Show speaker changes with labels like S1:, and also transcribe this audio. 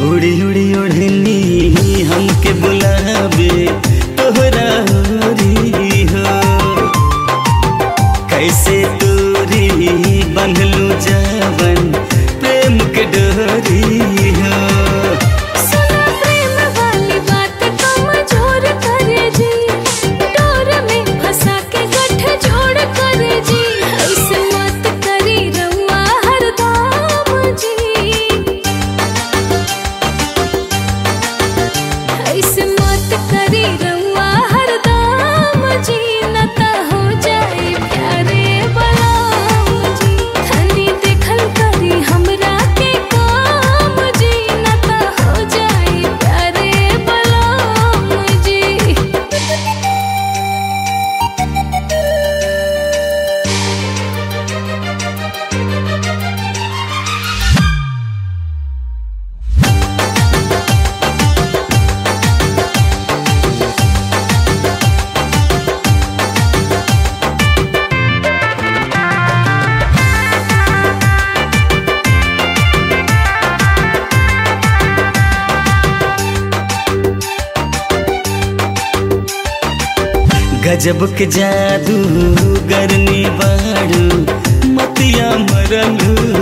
S1: उड़ी उड़ी उड़नी हमके बुलावे तोहरा ओरी हो कैसे दूरी बंधलू जावन प्रेम के डोरी हो
S2: सुना प्रेम वाली बात कमजोर करे जी डोर में फंसा के गठ जोड़ करे जी ऐसे मत करी रउआ हरदम जी ऐसे मत करी रउआ हरदम जी न त हो जाए प्यारे बलाम जी धनी देखल करी हमरा के काम जी न त हो जाए प्यारे बलाम जी
S1: गजब के जादू गरनी बाड़ू मतिया मरलू